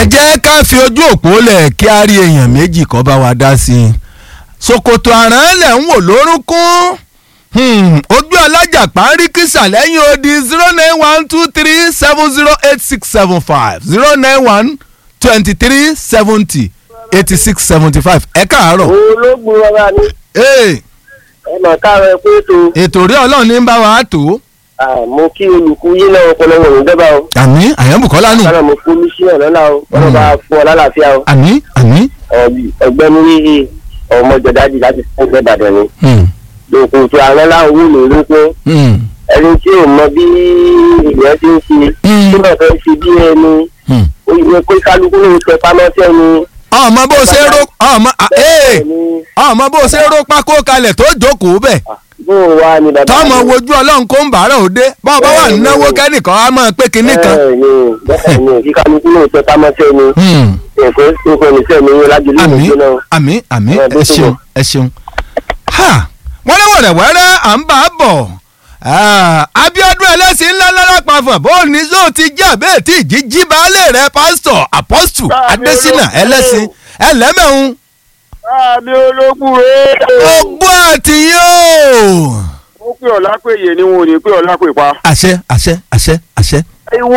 ẹ jẹ́ ká fi ojú òpó lẹ̀ kí a rí èèyàn méjì kọ́ bá wa dá sí i ṣòkòtò àrán lẹ̀ ń wò lórúnkún ojú alájàpá ń rí kísà lẹ́yìn odi zero nine one two three seven zero eight six seven five zero nine one twenty three seventy eighty six seventy five ẹ káàárọ̀. ológun ọba ni Ee, ẹ mọ̀ káàárọ̀ ẹ pé ètò ètò rí ọlọ́run ní bá wa tó mo kí olùkú yín náà ọpọlọ wọn ò dẹ́bà o àmí àyànbùkọ́lá nù kánà mo kú ní sí ọ̀nà náà o wọn bá fún ọ lálàáfíà o àmí àmí. ọgbẹ́ni yíyí ọmọ jọdájì láti fún ẹgbẹ́ ìbàdàn ni Hmm, lókun tí àwọn láwọn wù mí lókun hmm, ẹni tí ò mọ bí ìyẹn ti ń ṣe Hmm. tí wọn fẹ́ ṣe bí ẹni hmm. ó yẹ kó kálukú ló ń tẹ pamọ́ sẹ́ni ọmọ bó ṣe ró ọmọ ee ẹni ọmọ bó ṣe ró pákó kalẹ̀ tó jókòó bẹ̀ bó wà ní bàbá tọmọ mi. wojú ọlọ́run kó ń bàárà òde bọ́ọ̀ bá wà náwó kẹ́nìkan á máa pé kinní kan. bẹ́ẹ̀ni bẹ́ẹ̀ni kí kálukú ló ń tẹ pamọ́ sẹ́ni Hmm, èkó èkó ní sẹ́ni yín lájú lónìí àmì jóná. àmì àmì Ẹ, bó ẹ ṣe ṣeun wọ̀. ẹ ṣeun. Ha! wọ́n ní wẹ̀rẹ̀wẹ̀rẹ̀ à ń bá a bọ̀ Ah, Abíọ́dún ẹlẹ́sìn ńlá lára pàfọ̀ bó ní sóò ti jẹ́ àbẹ́ẹ̀ tí ìjì jí baálé rẹ̀ pásítọ̀ apọ́stù Káàmì Adésínà ológun. ẹlẹ́sìn ẹlẹ́mẹ̀hún àmì ológun rèé. ogbó àtìyó. ó pè ọ́ lápèyè ni wọn ò ní pè ọ́ lápè pa. àṣẹ àṣẹ àṣẹ àṣẹ. ìwò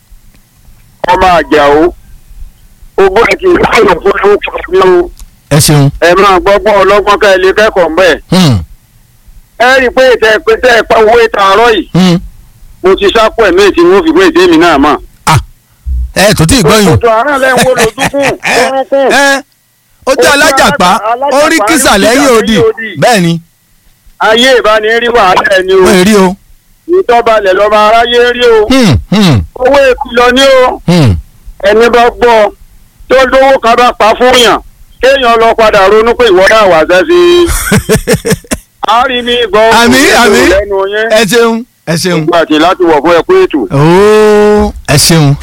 ọmọ àjà o ogún àti ìlànà fún owó kan ní o ẹ ṣeun. ẹ máa gbọ́gbọ́n ọlọ́gbọ́n ká ẹ lè kẹ́kọ̀ọ́ mbẹ́. Hmm, ẹ rí i pé ìtẹ́ pé tẹ́ ẹ pa owó ìta àárọ̀ yìí hmm. mo ti sápò ẹ̀mí tí mo fi pé ìdí mi náà mọ̀. ẹ tó tí ì gbọ́yìn. òtò àárọ̀ lẹ́yìn wo lójúkùn orúnkún. ẹ ó jẹ́ alájàpá ó rí kísà lẹ́yìn odi bẹ́ẹ̀ ni ayé ìbánirí wàhálà ẹni o wọ́n rí o. ìtọ́balẹ̀ lọ́mọ aráyé rí o Hmm, hmm, owó ìkìlọ̀ ní o. hmm. ẹni bá gbọ́ tó lówó kan bá pa fún yàn kéèyàn lọ padà ronú pé ìwọ náà wà sẹ́sì. a rí ní gbọ́ Àmì, àmì. lẹ́nu yẹn ẹ ṣeun ẹ ṣeun. nígbà tí láti wọ̀ fún ẹ pé ètò. ooo ẹ ṣeun.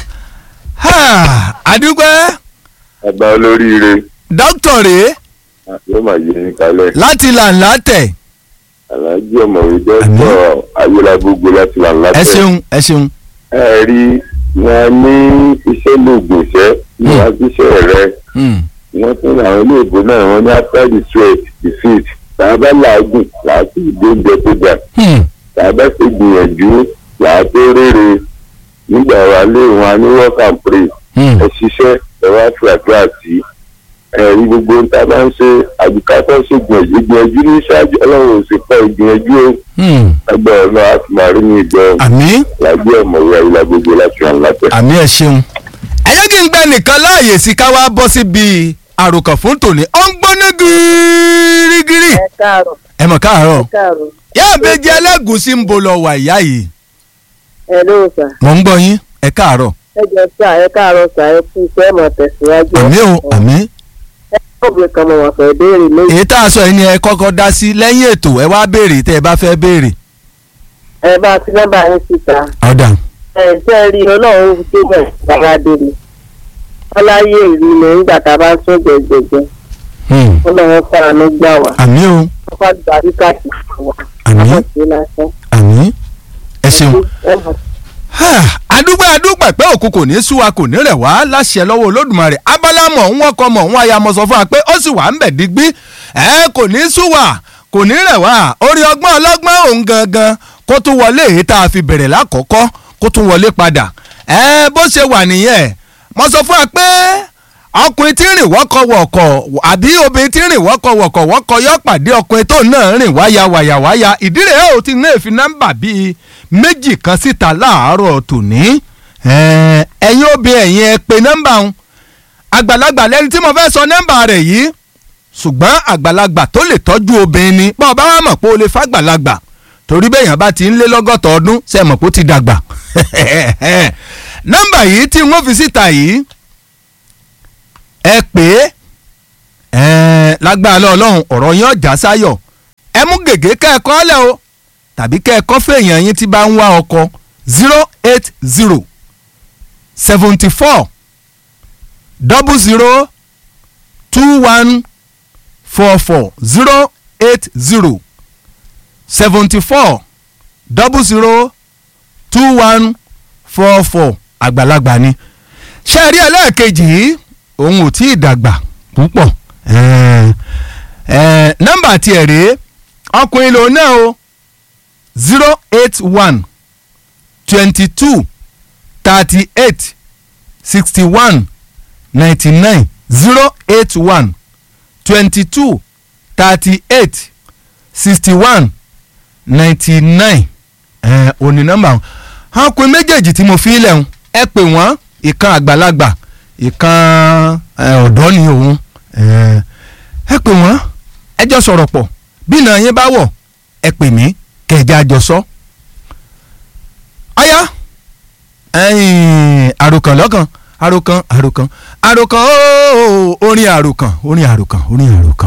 Ha, àdúgbò àgbà olóríire dókítà rèé yóò máa yé ní kalẹ̀ láti làǹlà tẹ̀. aláàjì ọ̀mọ̀wé dọ́tọ̀ ayélujágbogbo láti là ńlá ẹ ṣeun ẹ ṣeun. ẹ rí wọn ní iṣẹ́ lóògùn iṣẹ́ ní Hmm. àbíṣẹ́ rẹ Hmm, wọ́n tún ní àwọn olóògbé náà wọ́n ní after the sweat the fit tàbá làágùn làásì ìdóúnjẹ tó dà hmm. tàbá ṣe gbìyànjú làá tó rere nígbà wà lé wọn ní work and pray Hmm. ẹ ṣiṣẹ́ ẹ wá fi àdúrà sí ẹ̀rí gbogbo ń ta bá ń ṣe àbùkátà ṣe gbìyànjú gbìyànjú ní ṣáájú ọlọ́run ò sì pa ìgbìyànjú o Hmm. ẹgbẹ́ ọ̀nà àtúmọ̀rí ní ìgbọ́ àmì làgbé ọ̀mọ̀wé ayélujára gbogbo láti ràn látẹ̀. àmì ẹ ṣeun. ẹ jẹ́ kí n gbẹ nìkan láàyè sí ká wá bọ́ síbi àròkàn fún tòní ó ń gbóná gírígírí. ẹ káàárọ̀ ẹ mọ̀ káàárọ̀ káàárọ̀ yá àbẹ́jẹ́ ẹlẹ́gùsí ń bo lọ wà ìyá yìí. ẹ ló sà mò ń gbọ́ yín ẹ káàárọ̀. ẹ jẹ sà ẹ káàárọ̀ sà ẹ kú iṣẹ́ ẹ máa tẹ̀síwájú. àmì o àmì. ẹ kọ́ọ̀bù kan mọ̀ wọ́n fẹ́ béèrè méjì. èyí tá a sọ yìí ni ẹ kọ́kọ́ dá sí lẹ́yìn ètò ẹ wá béèrè tẹ́ ẹ bá fẹ́ béèrè. ẹ bá ti nọ́mbà yín síta. ọ̀dà ẹ jẹ́ rí ọlọ́run ṣé bẹ̀ bàbá délé. ọláyé ìlú ni nígbà tá a bá ń sún jẹjẹjẹ. ọlọ́run fara ló gbà wá. àmì o wọ́n fà gbà bí káàkiri fún wa. àmì àwọn ṣe lásán. àmì ẹ ṣeun. ẹ mọ̀ adúgbò adúgbò pé òkú kò ní sú wa kò ní rẹ̀ wá láṣẹ lọ́wọ́ olódùmarè abala mọ̀ ń wọ́kọ mọ̀ ń wáyà mọ̀ sọ fún wa pé ó sì wà ń bẹ̀ digbí ẹ kò ní sú wa kò ní rẹ̀ wá orí ọgbọ́n ọlọ́gbọ́n òun gangan kó tún wọlé èyí tá a fi bẹ̀rẹ̀ lákọ̀ọ́kọ́ kó tún wọlé padà ẹ bó ṣe wà nìyẹn mo sọ fún wa pé ọkùnrin tí ń rìn wọ́kọ̀wọ̀kọ̀ àbí obìnrin tí ń rìn wọ́kọ̀wọ̀kọ̀ wọ́kọ̀ yọ pàdé ọkùnrin tó náà rìn wáyà wáyà wáyà ìdí rẹ̀ ó ti náà fi nọ́mbà bíi méjì kan síta láàárọ̀ tòní ẹ̀ẹ́n, ẹ̀yin obìnrin ẹ̀yin ẹ pè nọ́mbà ń àgbàlagbà lẹ́ni tí mo fẹ́ sọ nọ́mbà rẹ̀ yìí ṣùgbọ́n àgbàlagbà tó lè tọ́jú obìnrin ni bọ́ọ̀ bá wà mọ̀ pé o lè fàgbàlagbà torí bẹ́ẹ̀ yẹn bá ti ń lé lọ́gọ́ta ọdún ṣe mọ̀ pé ó ti dàgbà nọ́mbà yìí tí wọ́n fi síta yìí ẹ pè é ẹ̀ẹ́n, lágbára lọ́ọ̀lọ́hún ọ̀rọ̀ yẹn ọ̀já sáyọ̀ ẹ mú gègé kẹ́ẹ̀kọ́ lẹ̀ o tàbí kẹ́ẹ̀kọ́ fèèyàn yín tí bá ń wá ọkọ zero eight zero seventy four double zero two one four four zero eight zero seventy four double zero two one four four àgbàlagbà ni ṣé ẹ rí ẹlẹ́ẹ̀kejì yìí òun ò tí ì dàgbà púpọ̀ ẹ̀ẹ́ ẹ̀ẹ́ nọ́mbà tiẹ̀ rèé ọkùnrin lòun náà o zero eight one twenty two thirty eight sixty one ninety nine zero eight one twenty two thirty eight sixty one ninety nine ẹ̀ òní nọ́mbà wọn ọkùnrin méjèèjì tí mo fi lẹ̀ ń ẹ pè wọ́n ìkan àgbàlagbà ìkan ẹ̀, ọ̀dọ́ ni òun ẹ̀, ẹ pè wọ́n ẹ jọ sọ̀rọ̀ pọ̀ bí ìnà yín bá wọ̀ ẹ pè mí kẹ̀jẹ́ àjọsọ. ọ̀yá ẹ̀yìn àròkàn lọ́kàn àròkàn àròkàn àròkàn ooo orin àròkàn orin àròkàn orin àròkàn.